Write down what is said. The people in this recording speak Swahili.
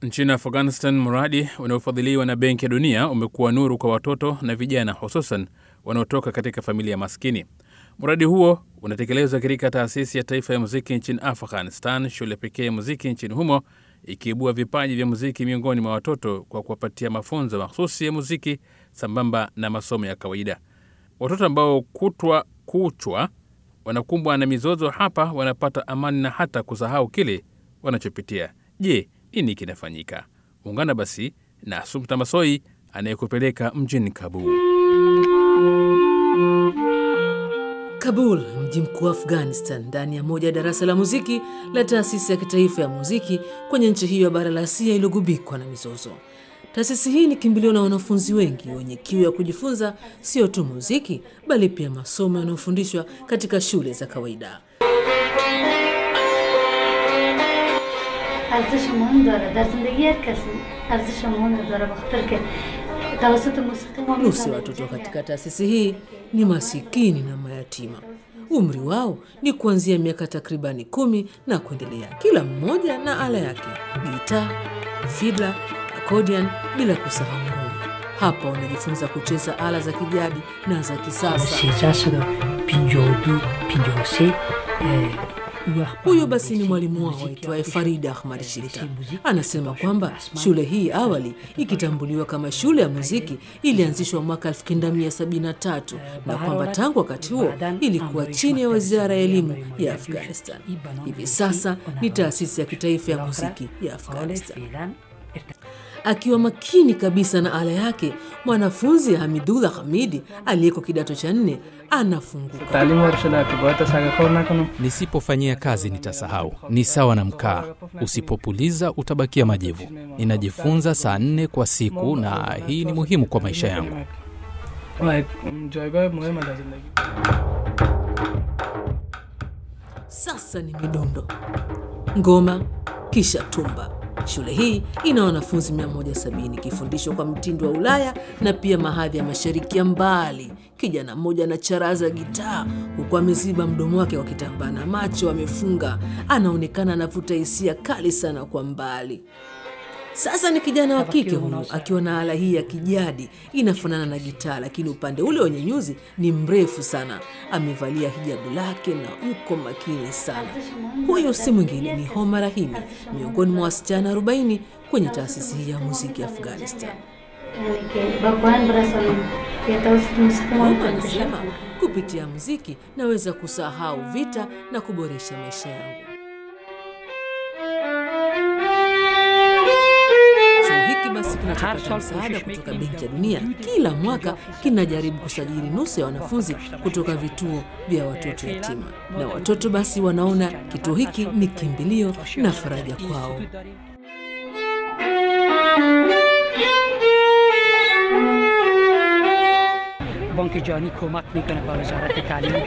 Nchini Afghanistan, mradi unaofadhiliwa na Benki ya Dunia umekuwa nuru kwa watoto na vijana, hususan wanaotoka katika familia maskini. Mradi huo unatekelezwa katika taasisi ya taifa ya muziki nchini Afghanistan, shule pekee ya muziki nchini humo, ikiibua vipaji vya muziki miongoni mwa watoto kwa kuwapatia mafunzo mahsusi ya muziki sambamba na masomo ya kawaida. Watoto ambao kutwa kuchwa wanakumbwa na mizozo hapa wanapata amani na hata kusahau kile wanachopitia. Je, nini kinafanyika? Ungana basi na Sumta Masoi anayekupeleka mjini Kabul. Kabul, mji mkuu wa Afghanistan, ndani ya moja ya darasa la muziki la taasisi ya kitaifa ya muziki kwenye nchi hiyo ya bara la Asia iliyogubikwa na mizozo. Taasisi hii ni kimbilio na wanafunzi wengi wenye kiu ya kujifunza sio tu muziki, bali pia masomo yanayofundishwa katika shule za kawaida. ارزش مهم داره در زندگی هر کس ارزش مهم داره بخاطر که توسط موسیقی ما Nusu ya watoto katika taasisi hii ni masikini na mayatima. Umri wao ni kuanzia miaka takribani kumi na kuendelea, kila mmoja na ala yake: gitaa, fidla, accordion, bila kusahau ngoma. Hapa wanajifunza kucheza ala za kijadi na za kisasa. 1352 53 Huyo basi ni mwalimu wao aitwaye Farida Ahmad Shita. Anasema kwamba shule hii awali ikitambuliwa kama shule ya muziki ilianzishwa mwaka 1973 na kwamba tangu wakati huo ilikuwa chini ya wizara ya elimu ya Afghanistan. Hivi sasa ni taasisi ya kitaifa ya muziki ya Afghanistan. Akiwa makini kabisa na ala yake, mwanafunzi Hamidullah Hamidi aliyeko kidato cha nne anafunguka. تعلیم وارد شده که باید تسگه کار نکنم Nisipofanyia kazi nitasahau. Ni sawa na mkaa, usipopuliza utabakia majivu. Ninajifunza saa nne kwa siku, na hii ni muhimu kwa maisha yangu. و یک جایگاه مهم در زندگی Sasa ni midundo, ngoma, kisha tumba. Shule hii ina wanafunzi 170 ikifundishwa kwa mtindo wa Ulaya na pia mahadhi ya mashariki ya mbali. Kijana mmoja anacharaza gitaa huku ameziba mdomo wake kwa kitambaa na macho amefunga. Anaonekana anavuta hisia kali sana kwa mbali. Sasa ni kijana wa kike huyu akiwa na ala hii ya kijadi inafanana na gitaa, lakini upande ule wenye nyuzi ni mrefu sana. Amevalia hijabu lake na uko makini sana. Huyu si mwingine ni Homa Rahimi, miongoni mwa wasichana 40 kwenye taasisi hii ya muziki ya Afghanistan. یعنی که با پایان برسانیم که توسط موسیقی ما Homa میتونیم anasema kupitia muziki naweza kusahau vita na kuboresha maisha yangu. Chuo hiki basi kinachopata msaada kutoka Benki ya Dunia kila mwaka kinajaribu kusajili nusu ya wanafunzi kutoka vituo vya watoto yatima, na watoto basi wanaona kituo hiki ni kimbilio na faraja kwao. بانک جهانی کمک میکنه با وزارت تعلیم